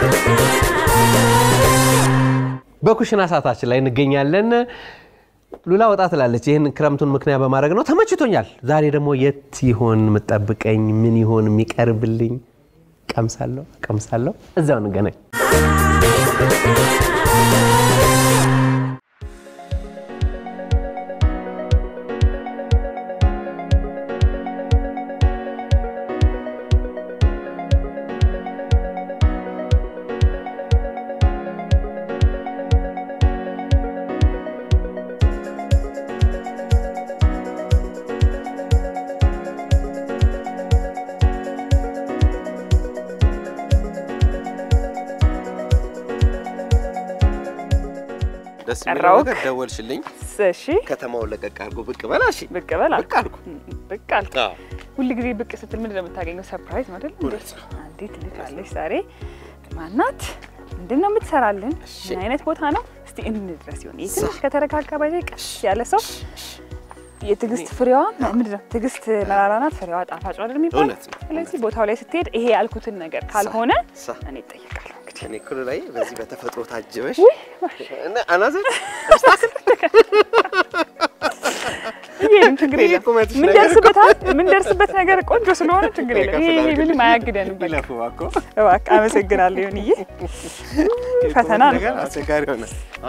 በኩሽና ሰዓታችን ላይ እንገኛለን። ሉላ ወጣ ትላለች። ይህን ክረምቱን ምክንያት በማድረግ ነው። ተመችቶኛል። ዛሬ ደግሞ የት ይሆን የምጠብቀኝ? ምን ይሆን የሚቀርብልኝ? ቀምሳለሁ ቀምሳለሁ። እዚያው እንገናኝ። ደስ የሚለው ጠራሁህ። ነገር ደወልሽልኝ። እሺ ከተማውን ለቀቅ አድርጎ ብቅ በላ። እሺ ብቅ በል አልኩ። ብቅ አልኩ። ብቅ አልክ። አዎ። ሁል ጊዜ ብቅ ስትል ምንድን ነው የምታገኘው? ሰርፕራይዝ ነው አይደል? እውነት ነው። እንዴት ልካለች ዛሬ ማናት? ምንድን ነው የምትሰራልን? ምን አይነት ቦታ ነው? እስቲ እንድረስ ይሆን ይህ ትንሽ ከተረጋጋ ባይዘ ቀስ ያለ ሰው የትዕግስት ፍሬዋ ምንድን ነው? ትዕግስት መራራ ናት፣ ፍሬዋ ጣፋጭ ነው አይደል የሚባለው? እውነት ነው። ስለዚህ ቦታው ላይ ስትሄድ ይሄ ያልኩትን ነገር ካልሆነ ሳ እኔ እጠይቃለሁ። እንግዲህ እኔ እኮ ላይ በዚህ በተፈጥሮ ታጅበሽ ውይ እና አናዘር ይሄንም ችግር ይሄ የለም። ቁመትሽ ነገር ምንደርስበት ምንደርስበት ነገር ቆንጆ ስለሆነ ችግር የለም። ይሄ ይሄ ምንም አያግደንም። በቃ ይለፉ እኮ እባክህ አመሰግናለሁ። ይሁንዬ ፈተና ነው። ነገር አስቸጋሪ ሆነ።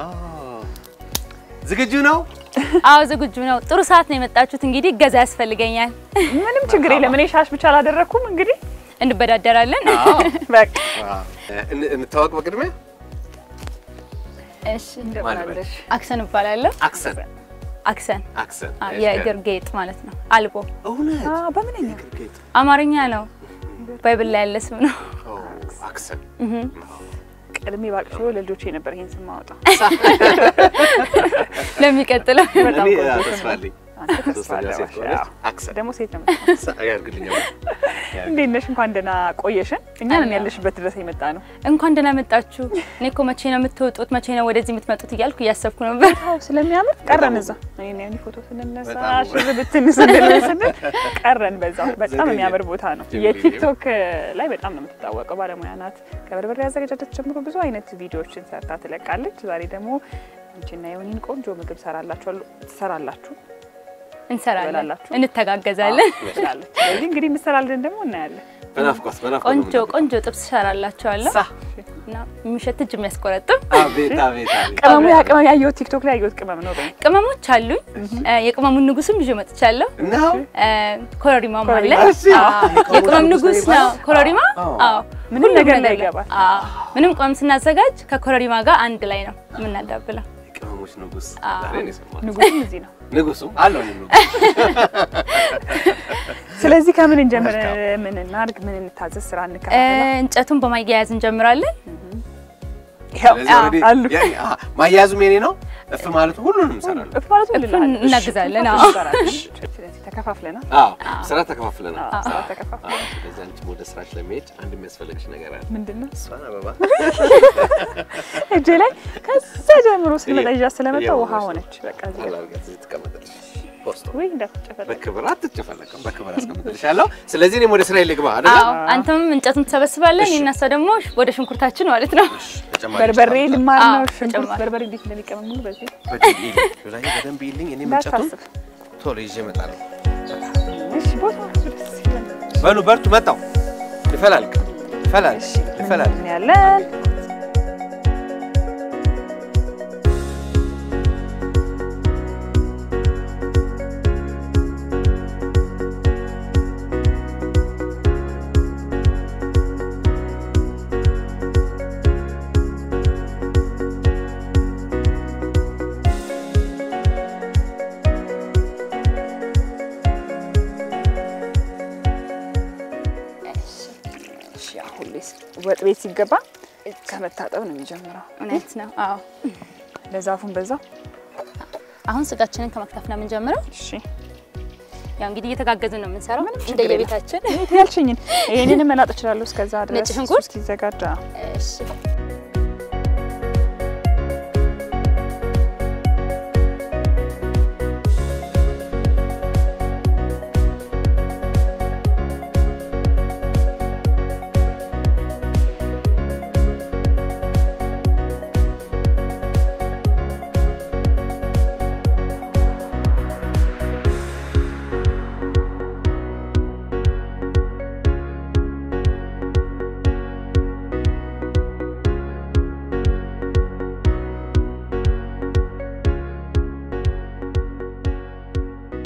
ዝግጁ ነው? አዎ ዝግጁ ነው። ጥሩ ሰዓት ነው የመጣችሁት። እንግዲህ እገዛ ያስፈልገኛል። ምንም ችግር የለም። እኔ ሻሽ ብቻ አላደረኩም። እንግዲህ እንበዳደራለን። በቃ እን- እንታወቅ በቅድሚያ እሺ፣ እንደምናለሽ አክሰን እባላለሁ። አክሰን አክሰን አክሰን አ፣ የእግር ጌጥ ማለት ነው። አልቦ እውነት አ በምንኛ ጌጥ አማርኛ ነው። ባይብል ላይ ያለ ስም ነው። ኦ፣ አክሰን ቀድሜ ባቅሽ ለልጆቼ ነበር ይሄን ስም ማወጣው። ለሚቀጥለው በጣም እኔ ቆንጆ ስም ተስፋ ነው። አለኝ። አንተ ተስፋ ሶስተኛ አለህ ሴት ባሻ። ከሆነች አዎ። አክሰን ደግሞ ሴት ነው የምትሆነው። ሳ- ያድርግልኛል። እንዴት ነሽ? እንኳን ደህና ቆየሽን። እኛን ያለሽበት ድረስ የመጣ ነው። እንኳን ደህና መጣችሁ። እኔ እኮ መቼ ነው የምትወጡት፣ መቼ ነው ወደዚህ የምትመጡት እያልኩ እያሰብኩ ነበር። አዎ ስለሚያምር ቀረን እዛ። እኔ ያኔ ፎቶ ስንነሳ በጣም ሽር ብትን ስንል ስንል ቀረን በዛው። በጣም ዘገየ። የሚያምር ቦታ ነው። ጅምር የቲክቶክ ላይ በጣም ነው የምትታወቀው። ባለሙያ ናት። ከበርበሬ አዘገጃጀት ጀምሮ ብዙ አይነት ቪዲዮዎችን ሰርታ ትለቃለች። ዛሬ ደግሞ አንቺና የሆኒን ቆንጆ ምግብ ሰራላችሁ ትሰራላችሁ እንሰራለን፣ ትበላላችሁ? እንተጋገዛለን። ትላለች። ስለዚህ እንግዲህ ምሰራልን ደግሞ እናያለን። በናፍቆት በናፍቆት ቆንጆ ነው ቆንጆ ጥብስ ሰራላችኋለሁ ሳ እና የሚሸት እጅ የሚያስቆረጥም አቤት አቤት አቤት ቅመሙ ያ ቅመም ያየሁት ቲክቶክ ላይ ያየሁት ቅመም ነው። በይ ቅመሞች አሉኝ። እ፣ የቅመሙን ንጉስም ይዤ መጥቻለሁ። ነው እ፣ ኮረሪማም አለ። ኮረሪማ። እሺ። አዎ፣ የቅመም ንጉስ ነው ኮረሪማ። አዎ። አዎ፣ ምንም ሁሉም ነገር ላይ ላይ ይገባል። አዎ፣ ምንም ቅመም ስናዘጋጅ ከኮረሪማ ጋር አንድ ላይ ነው የምናዳብለው። ቅመሞች ንጉስ አዎ። ዛሬ ነው የሰማሁት። ንጉስም እዚህ ነው። ንጉሱም አለው ንጉስ ስለዚህ ከምን እንጀምር? ምን እናድርግ? ምን እንታዘዝ? ስራ እ፣ እንከፋፈላ። እንጨቱን በማያያዝ እንጀምራለን። ያው ስለዚህ already አሉ ያ- አ፣ ማያያዙም የኔ ነው። እፍ ማለቱ ሁሉንም እንሰራለን። እፍ ማለት እፉን ልልሃል። እናግዛለን። እሺ፣ አዎ። እንሰራለን። ስለዚህ ተከፋፍለናል። አዎ ስራ ተከፋፍለናል። አዎ፣ ስራ ተከፋፍለናል። አዎ፣ ስለዚህ አንቺም ወደ ስራች ለመሄድ አንድ የሚያስፈልግሽ ነገር አለ። ምንድን ነው እሷን አበባ እጄ ላይ ከዛ ጀምሮ ስልመጣ ይዣት ስለመጣ ውሃ ሆነች። በቃ እዚህ ጋር አላርጋት እዚህ ትቀመጥልሽ። ፖስቶ ወይ እንዳትጨፈለቅ። በክብር አትጨፈለቅም። በክብር አስቀምጥልሻለሁ። ስለዚህ እኔም ወደ ስራ ልግባ አይደል? አዎ፣ አንተም እንጨቱን ትሰበስባለን፣ እኔና እሷ ደግሞ ወደ ሽንኩርታችን ማለት ነው። ተጨማሪ በርበሬ ሽታ ልማር ነው። አዎ፣ ሽንኩርት ተጨማሪ። በርበሬ እንዴት እንደሚቀመም ሙሉ በዚህ በደንብ ይልኝ። ሉላዬ በደንብ ይልኝ። እኔም እንጨቱን እንዳታስብ። ቶሎ ይዤ እመጣለሁ። እሺ ቦታ ራሱ ደስ ይላል። በሉ በርቱ። መጣሁ። ይፈላልቅ ይፈላል እሺ ይፈላል። ምን ያለን እሺ ያው ሁሌ ወጥ ቤት ሲገባ ከመታጠብ ነው የሚጀምረው። እውነት ነው። አዎ፣ ለዛፉን በዛው አሁን ስጋችንን ከመክተፍ ነው የምንጀምረው። እሺ ያው እንግዲህ እየተጋገዝን ነው የምንሰራው ችግር እንደየቤታችን። እኔ ያልሽኝን ይሄንንም መላጥ እችላለሁ። እስከዛ ድረስ ነጭ ሽንኩርት? እሱ እስኪዘጋጅ አዎ። እሺ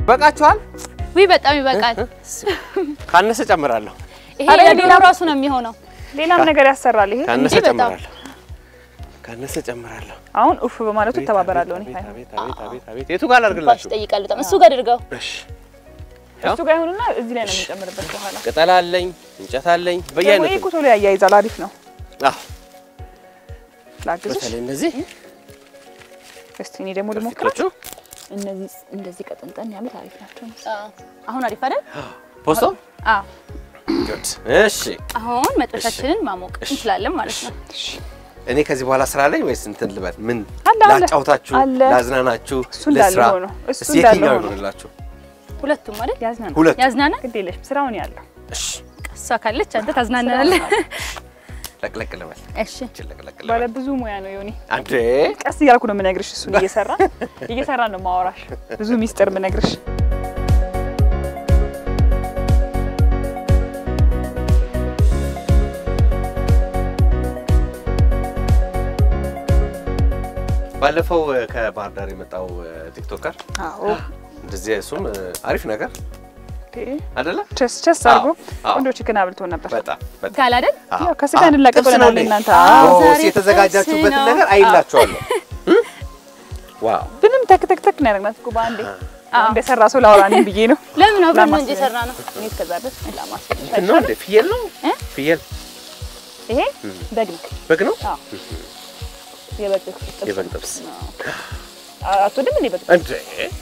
ይበቃችኋል? ውይ በጣም ይበቃል። ካነሰ ጨምራለሁ። ይሄ ኧረ የዶሮ ሌላ- ራሱ ነው የሚሆነው። ሌላም ነገር ያሰራል ይሄ። ካነሰ እንዴ በጣም። ጨምራለሁ። ካነሰ ጨምራለሁ። አሁን ኡፍ በማለቱ እተባበራለሁ እኔ። አቤት አቤት አቤት አቤት አቤት። የቱ ጋር ባሽ ላድርግላችሁ? ይጠይቃል በጣም እሱ ጋር አድርገው። እሺ እሱ ጋር ይሁንና እዚህ ላይ ነው የምንጨምርበት በኋላ። ቅጠል አለኝ፣ እንጨት አለኝ፣ ደግሞ በየአይነቱ ይሄ እኮ ቶሎ ያያይዛል። አሪፍ ነው። አዎ። ላግዝሽ በተለይ እነዚህ እስቲ እኔ ደግሞ ልሞክረው። ፊቶቹ እነዚህ እንደዚህ ቀጠንጠን ያሉት አሪፍ ናቸው። አሁን አሪፍ አይደል? ፖስቶ አዎ። ጉድ። እሺ አሁን መጥበሻችንን ማሞቅ እንችላለን ማለት ነው። እኔ ከዚህ በኋላ ስራ አለኝ ወይስ እንትን ልበል? ምን አለ፣ አለ። ላጫውታችሁ፣ አለ። ላዝናናችሁ፣ እሱ እንዳለ ለስራ ሆኖ፣ እሱ እስቲ እንዳለ የትኛው ሆኖ። ይሆንላችሁ? ሁለቱም አይደል? ያዝናል። ሁለቱ ያዝናናል። ግድ የለሽም ስራውን ያለው እሺ፣ እሷ ካለች አንተ ታዝናናለህ። ለቅለቅ ልበል። እሺ እቺ ለቅለቅ ባለ ልበል። ብዙ ሙያ ነው ዮኒ። አንዴ ቀስ እያልኩ ነው የምነግርሽ። እሱን እየሰራ እየሰራ ነው ማወራሽ ብዙ ሚስጥር የምነግርሽ። ባለፈው እ፣ ከባህር ዳር የመጣው እ፣ ቲክቶከር አዎ እንደዚህ እሱም እ፣ አሪፍ ነገር አይደለ? ቸስ ቸስ አድርጎ አዎ። ቆንጆ ቺክን አብልቶ ነበር። በጣም በጣም ካል አይደል? አዎ። ያው ከስጋ አዎ፣ እንላቀቅ ጥብስ ነው ብለናል እንዴ? እናንተ። አዎ፣ አዎ፣ ዛሬ የተዘጋጃችሁበትን ጥብስ ነው። ነገር አይላችኋለሁ። እ? ዋው ምንም ተክ ተክ ተክ ነው ያደረግናት እኮ በአንዴ እንደሰራ ሰው ላውራ እኔም ብዬ ነው። ለምን አብረን ነው ላማስ- እንጂ የሰራ ነው። እኔ እስከዛ ድረስ ላማስ- እንትን ነው እንዴ? ፍየል ነው እ? ፍየል ይሄ በግ ነው። በግ ነው አዎ የበግ ጥብስ የበግ ጥብስ አ- አትወድም እንዴ በግ እንዴ?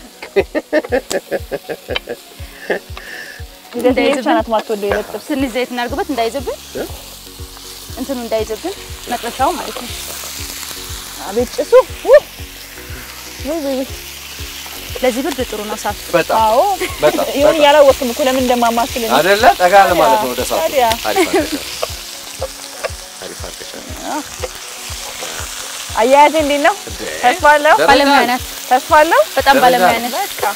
እንደዚህ ብቻ ናት ማትወደው የበግ ጥብስ። ትንሽ ዘይት እናድርግበት እንዳይዝብን፣ እንትኑ እንዳይዝብን መጥበሻው ማለት ነው። አቤት ጭሱ ውይ! ውይ ውይ ውይ! ለዚህ ብርድ ጥሩ ነው ሳቱ። በጣም አዎ በጣም ይሁን በጣም ያላወቅም እኮ ለምን እንደማማስል እኔ። አይደለ? ጠጋ ለማለት ነው ወደ ሰዓቱ። ታዲያ። አሪፍ አድርገሻል። አሪፍ አድርገሻል። አያያዜ እንዴት ነው? እንዴ? ተስፋ አለው? ደረጃ ባለሙያ ናት። ተስፋ አለው? በጣም ደረጃ ባለሙያ ነው። ናት። በቃ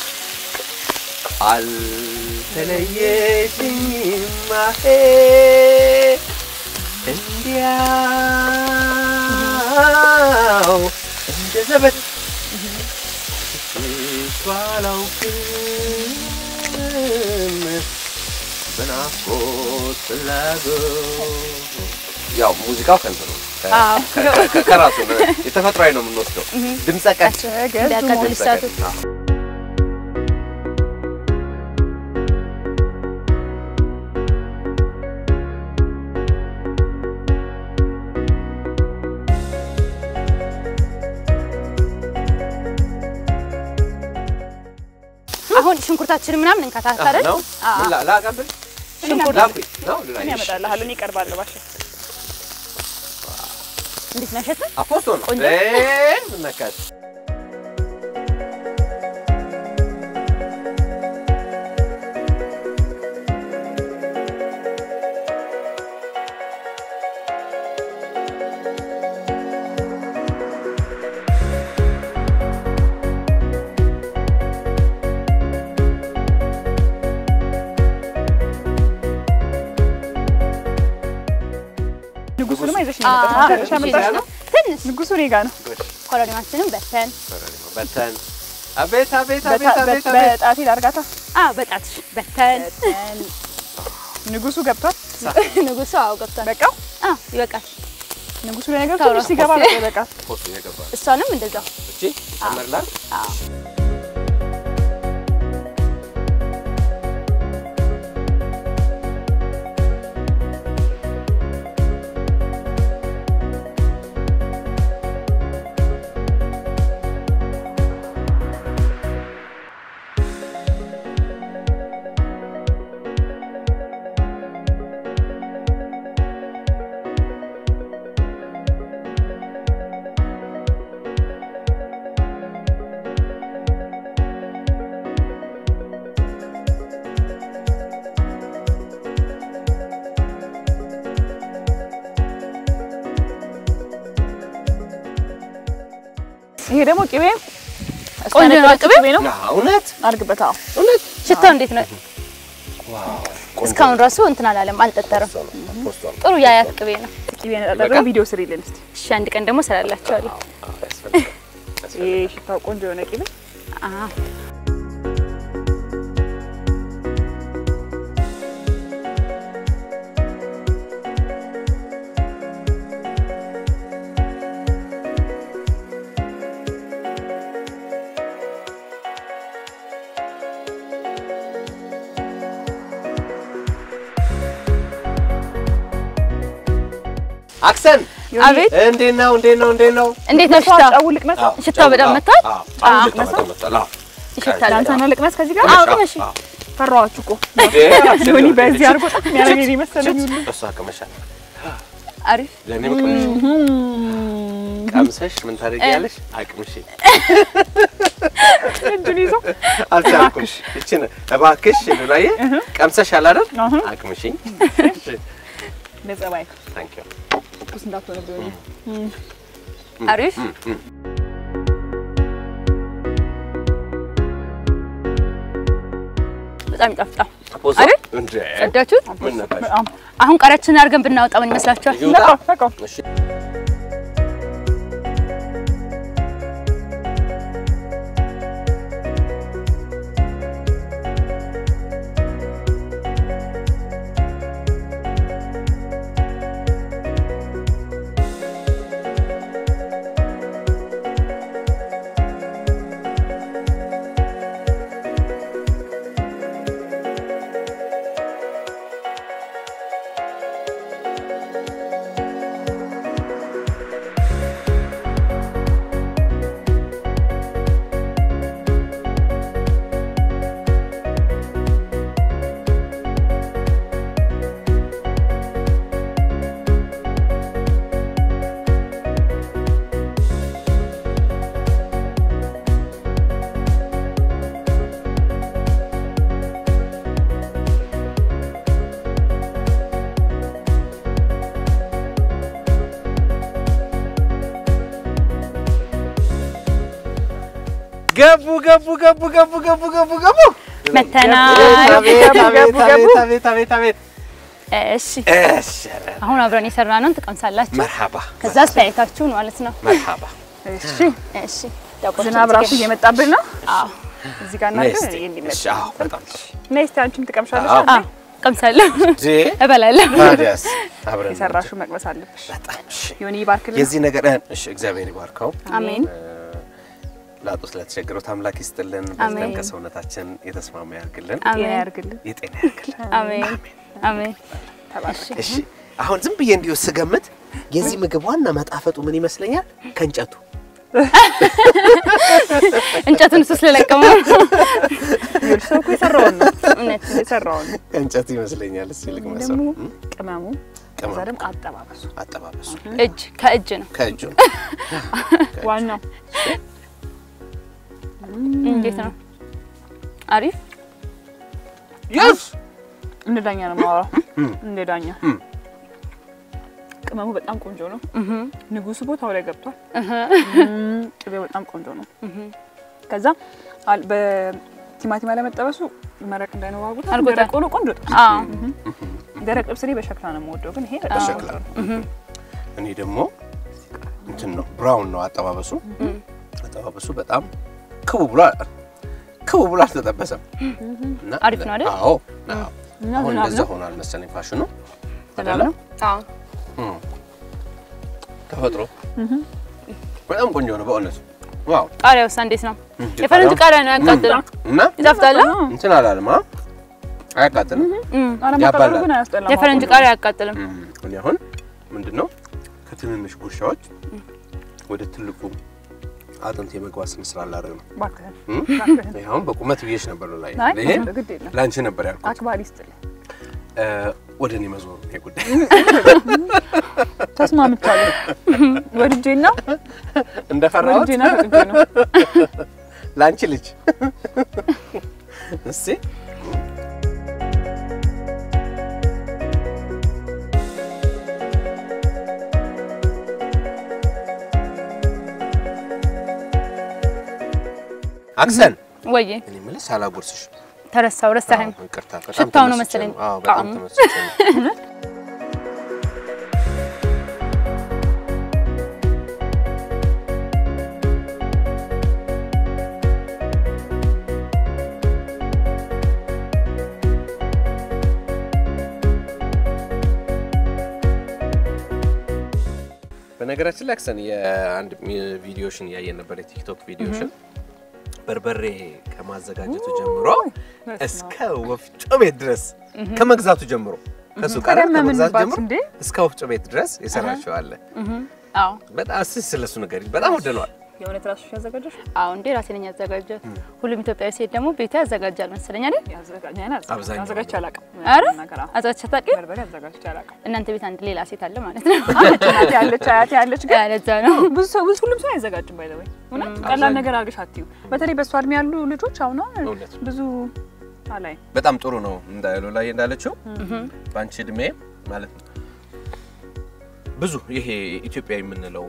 አልተለየሽኝም አሄ እንዲያው እንደ ዘበት ትቼሽ አላውቅም በናፍቆት ፍላጎት ያው ሙዚቃው ከእንትኑ ነው አዎ። ከ- ከ- ከራሱ ነው የተፈጥሯዊ ነው የምንወስደው ድምፀ ቀጭ ተገዙ እንዳያቃጥል ድምፀ ሳቱ። ቀጭ አዎ። አሁን ሽንኩርታችንን ምናምን እንከታተለን። ነው አዎ። ምን ላ- ላቀብል ሽንኩርት ላኩኝ ነው ምን ልላይሽ ያመጣልሃል? እኔ እቀርባለሁ ባሽ እንዴት ነሸት? አፖስቶ ነው ቆንጆ። እ ምን ነካሽ? ንጉሱ ድማ ይዘሽ ነው የመጣሽው። አዎ። ይዘሽ ያመጣሽ ነው? ትንሽ ንጉሱ እኔ ጋ ነው። ኮረሪማችንን በተን። በተን አቤት አቤት አቤት በታ- አቤት በ- አቤት በጣቴ ላርጋታ። አዎ በጣትሽ በተን። ንጉሱ ገብቷል። ንጉሱ አዎ ገብቷል። በቃው አዎ ይበቃል። ንጉሱ ለነገሩ ታውራ ትንሽ ሲገባ በቃ ይበቃል። ፖስቶ እየገባ ነው። እሷንም እንደዛው እቺ ጨመርላት አዎ ይሄ ደግሞ ቅቤ ቆንጆ ነው ቅቤ? ቅቤ ነው። ና እውነት አድርግበት። አዎ እውነት ሽታው እንዴት ነው? ዋው እስካሁን ራሱ እንትን አላለም፣ አልጠጠረም። ፖስቶ ነው ፖስቶ ነው ጥሩ የአያት ቅቤ ነው። ቅቤ ነጣጠረው ቪዲዮ ስሪልን እስቲ። እሺ አንድ ቀን ደግሞ ሰራላችኋለሁ። አዎ ያስፈልጋል ይሄ ሽታው ቆንጆ የሆነ ቅቤ አዎ አክሰን አቤት እንዴት ነው? እንዴት ነው? እንዴት ነው? እንዴት ነው ሽታ? ጫው ልቅመስ አዎ፣ ሽታው በጣም አዎ፣ መጥቷል? አዎ፣ አዎ፣ አዎ፣ ሽታው በጣም መጥቷል። አዎ። ይሸታል ለአንተ በጣም። ነው ልቅመስ ከዚህ ጋር አዎ ቅመሽ። አዎ። ፈራኋችሁ እኮ እንዴ፣ አክሰን ዮኒ ነው። በዚህ አድርጎ ጣም ያደረገኝ መሰለኝ ሁሉ እሷ ቀመሻል። አሪፍ ለእኔም ቅምሽ ቀምሰሽ ምን ታደርጊያለሽ? አቅምሽ እጁን ይዞ አልቻልኩም። እችን እባክሽ ሉላዬ ቀምሰሻል አይደል? አሁን አቅምሽኝ። ለጸባይ ታንክ ዩ ትኩስ እንዳትሆንብኝ አሪፍ በጣም ይጣፍጣል። ፖዛ አይደል? እንዴ ወዳችሁት? ምን ነካሽ? በጣም አሁን ቃሪያችንን አድርገን ብናወጣ ምን ይመስላችኋል? ይውጣ። ነቃው ነቃው እሺ ገቡ ገቡ ገቡ ገቡ ገቡ ገቡ ገቡ መተናል። አቤት አቤት ገቡ፣ ገቡ። አቤት አቤት አቤት አቤት እሺ እሺ ኧረ አሁን አብረን የሰራነውን ትቀምሳላችሁ። መርሐባ ከዛ አስተያየታችሁን ማለት ነው። መርሐባ እሺ እሺ ዳቆችን ዝናብ ራሱ ትገ- እየመጣብን ነው አዎ እዚህ ጋር ነይ እናድርግ እስቲ እንዲመጣ እሺ አዎ በጣም ነይ እስቲ አንቺም ትቀምሻለሽ አዎ። አንዴ? አዎ ቀምሳለሁ፣ እንዴ እበላለሁ። ታዲያስ አብረን የሰራሽው መቅመስ አለብሽ በጣም እሺ ዮኒ ይባርክልን የዚህ ነገር እሺ እግዚአብሔር ይባርከው አሜን ላጡ ስለተቸገሩት አምላክ ይስጥልን አሜን። በዚህም ከሰውነታችን የተስማማ ያርግልን ጤና አሜን ያርግልን የጤና ያርግልን አሜን አሜን። ተባረክ እሺ አሁን ዝም ብዬ እንዲሁ ስገምት የዚህ ምግብ ዋና መጣፈጡ ምን ይመስለኛል ከእንጨቱ እንጨቱን እሱ ስለለቀመው ይኸውልሽ፣ ሰው እኮ የሰራውን ነው እውነት የሰራውን ነው። ከእንጨቱ ይመስለኛል እስኪ ልቅመሰው ደግሞ እም? ቅመሙ ከዛ ቅመም ደግሞ አጠባበሱ አጠባበሱ እጅ ከእጅ ነው። ከእጁ ዋናው እንዴት ነው? አሪፍ የስ እንደ ዳኛ ነው የማወራው። እም። እንደ ዳኛ እም። ቅመሙ በጣም ቆንጆ ነው። ንጉሱ ቦታው ላይ ገብቷል። እህ እም፣ ቅቤው በጣም ቆንጆ ነው። ከዛ አል- በቲማቲም አለመጠበሱ መረቅ እንዳይነዋጉት አድርጎታል። ደረቅ ሆኖ ቆንጆ ጥብስ። አዎ ደረቅ ጥብስ እኔ በሸክላ ነው የምወደው፣ ግን ይሄ በጣም በሸክላ ቆንጆ ነው። እኔ ደግሞ እንትን ነው ብራውን ነው አጠባበሱ አጠባበሱ በጣም ክቡ ብሎ ክቡ ብሎ አልተጠበሰም እና አሪፍ ነው አይደል? አዎ አዎ። እና አሁን ዝናብ እንደዛ ነው ሆኗል መሰለኝ ፋሽኑ ዝናብ ነው። አዎ እም። ተፈጥሮ በጣም ቆንጆ ነው በእውነት ዋው ቃሪያውስ እንዴት ነው? የፈረንጅ ቃሪያ ነው ያቃጥላል። እና ይጣፍጣል። እንትን አላለም አ አያቃጥልም አለማቃጠሉ ያባላል። ግን አያስጠላም። የፈረንጅ አሁን ቃሪያ አያቃጥልም። እም፣ እኔ አሁን ምንድን ነው ከትንንሽ ጉርሻዎች ወደ ትልቁ አጥንት የመግባት ስም ስላላደረግ ነው እባክህን እም? እባክህን። ይሄ አሁን በቁመት ብዬሽ ነበር ላይ አይ ይሄ ግድ የለም ለአንቺ ነበር ያልኩት አክባሪ ይስጥልኝ። እ፣ ወደ እኔ መዞሩ ይሄ ጉዳይ ተስማምቻለሁ። ወድጄና እንደፈራሁት ወድጄና ፈቅጄ ነው። ለአንቺ ልጅ እስቲ አክሰን ወይዬ እኔ የምልሽ ሳላጎርስሽ ተረሳው፣ ረሳኸኝ። አዎ፣ ይቅርታ በጣም ሽታው ነው ተመስጬ መሰለኝ አዎ በጣም ጣዕሙ። ተመስጬ ነው። በነገራችን ላይ አክሰን የአንድ ሚ- ቪዲዮሽን እያየን ነበር፣ የቲክቶክ ቪዲዮሽን በርበሬ ከማዘጋጀቱ ጀምሮ እስከ ወፍጮ ቤት ድረስ ከመግዛቱ ጀምሮ ከሱቅ ታዲያ አይደል? ከመግዛት ምንባት ጀምሮ እንዴ? እስከ ወፍጮ ቤት ድረስ የሰራችው አለ። አዎ በጣም እስኪ ስለሱ ነገር በጣም ወደነዋል። የእውነት ራሱ ያዘጋጀሽ አዎ እንዴ ራሴ ነኝ ያዘጋጀሁት። ሁሉም ኢትዮጵያዊ ሴት ደግሞ ቤቱ ያዘጋጃል መሰለኝ አይደል? አብዛኛው አዘጋጅቼ አላውቅም። ኧረ ነገር አዎ። አዘጋጅተሽ አታውቂም? በርበሬ አዘጋጅቼ አላውቅም። እናንተ ቤት አንድ ሌላ ሴት አለ ማለት ነው። አለች እናቴ ያለች አያቴ ያለች ግን ለዛ ነው ብዙ ሰው ብዙ ሁሉም ሰው አይዘጋጅም። ባይ ዘ ወይ እውነት ቀላል አብዛኛው። ነገር አድርገሽ አትዩ። በተለይ በእሷ እድሜ ያሉ ልጆች አሁን እውነት ነው። ብዙ አላይ በጣም ጥሩ ነው እንዳሉ ላይ እንዳለችው በአንቺ እድሜ ማለት ነው ብዙ ይሄ ኢትዮጵያ የምንለው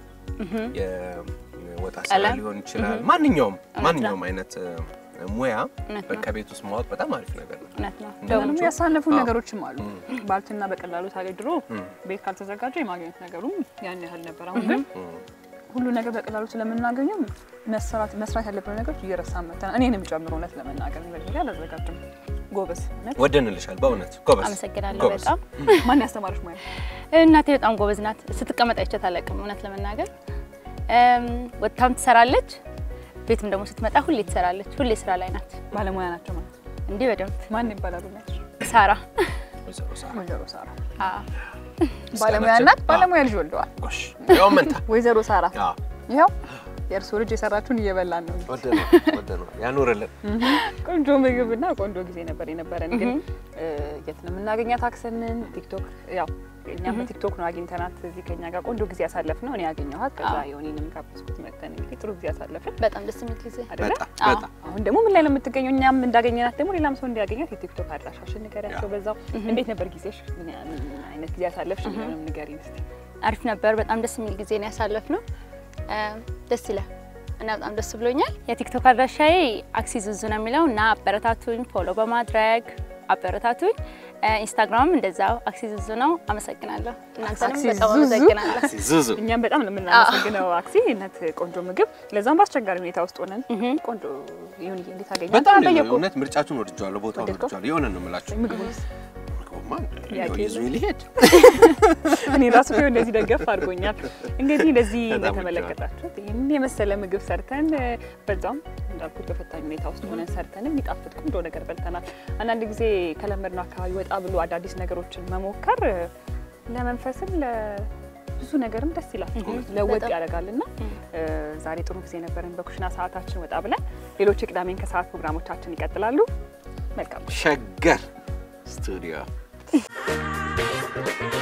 የወጣ ስራ ቀለም? ሊሆን ይችላል። ማንኛውም ነው። ማንኛውም አይነት እ፣ ሙያ እውነት ነው። በቃ ቤት ውስጥ ማወቅ በጣም አሪፍ ነገር ነው። እውነት ነው። ደግሞ እንዳለችው ያሳለፉ አዎ። ነገሮችም አሉ። ባልትና በቀላሉ ታገኝ ድሮ ቤት ካልተዘጋጀ የማግኘት ነገሩም ያን ያህል ነበር። አሁን ግን ሁሉ ነገር በቀላሉ ስለምናገኘው መስራት መስራት ያለብን ነገሮች እየረሳን መተናል። እኔንም ጨምሮ እውነት ለመናገር በጊዜ አላዘጋጅም። ጎበዝ እውነት ወደንልሻል በእውነት ጎበዝ። አመሰግናለሁ ጎበዝ። በጣም ማን ያስተማረች ሙያ? እናቴ በጣም ጎበዝ ናት። ስትቀመጥ አይቻት አላውቅም እውነት ለመናገር እም፣ ወጥታም ትሰራለች። ቤትም ደግሞ ስትመጣ ሁሌ ትሰራለች። ሁሌ ስራ ላይ ናት። ባለሙያ ናቸው ማለት ነው። እንዲህ በደንብ ማን ይባላሉ? ናቸው ሳራ ወይዘሮ ሳራ ወይዘሮ ሳራ አዎ። ባለሙያ ናት። ባለሙያ ልጅ ወልደዋል። ጎሽ ያው መንታ ወይዘሮ ሳራ አዎ ይኸው የእርሶ ልጅ የሰራችሁን እየበላን ነው። ወደነው ወደነው ያኑርልን። ቆንጆ ምግብና ቆንጆ ጊዜ ነበር የነበረን። ግን እ፣ የት ነው የምናገኛት? አክሰንን ቲክቶክ፣ ያው እኛም በቲክቶክ ነው አግኝተናት እዚህ ከኛ ጋር ቆንጆ ጊዜ ያሳለፍ ነው። እኔ ያገኘኋት ከዛ የሆኔንም ጋበዝኩት መተን እንግዲህ ጥሩ ጊዜ ያሳለፍን በጣም ደስ የሚል ጊዜ አይደለ? በጣም አዎ። በጣም አሁን ደግሞ ምን ላይ ነው የምትገኘው? እኛም እንዳገኘናት ደግሞ ሌላም ሰው እንዲያገኛት የቲክቶክ አድራሻሽን ንገሪያቸው። በዛው እንዴት ነበር ጊዜሽ? ምን ያ- ምን አይነት ጊዜ ያሳለፍሽ? ምንም ንገሪኝ እስኪ። አሪፍ ነበር። በጣም ደስ የሚል ጊዜ ነው ያሳለፍነው። እም፣ ደስ ይላል እና በጣም ደስ ብሎኛል። የቲክቶክ አድራሻዬ አክሲ ዙዙ ነው የሚለው እና አበረታቱኝ፣ ፎሎ በማድረግ አበረታቱኝ። እ፣ ኢንስታግራምም እንደዛው አክሲ ዙዙ ነው። አመሰግናለሁ። እናንተንም አክሲ በጣም ዙዙ? አመሰግናለሁ። ዙዙ እኛም በጣም ነው የምናመሰግነው አክሲ ነት ቆንጆ ምግብ ለዛም በአስቸጋሪ ሁኔታ ውስጥ ሆነን ቆንጆ ይሁን እንዴት አገኘ በጣም ነው ጠየቁ እውነት ምርጫችሁን ወድጀዋለሁ፣ ቦታውን ወደድከው? ወድጀዋለሁ። የሆነ ነው የምላችሁ ምግቡንስ ምግቡማ ያቄ ይዞኝ ሊሄድ እኔ ራሱ ቢሆን እንደዚህ ደገፍ አድርጎኛል። እንግዲህ እንደዚህ በጣም እንደተመለከታችሁት ይህን የመሰለ ምግብ ሰርተን በዛም እንዳልኩት በፈታኝ ሁኔታ ውስጥ ሆነን ሰርተን የሚጣፍጥ ቆንጆ ነገር በልተናል። አንዳንድ ጊዜ ከለመድነው አካባቢ ወጣ ብሎ አዳዲስ ነገሮችን መሞከር ለመንፈስም ለብዙ ነገርም ደስ ይላል፣ ለወጥ በጣም። ያደርጋል እና ዛሬ ጥሩ ጊዜ ነበረን። በኩሽና ሰዓታችን ወጣ ብለን ሌሎች የቅዳሜን ከሰዓት ፕሮግራሞቻችን ይቀጥላሉ። መልካም ሸገር ስቱዲዮ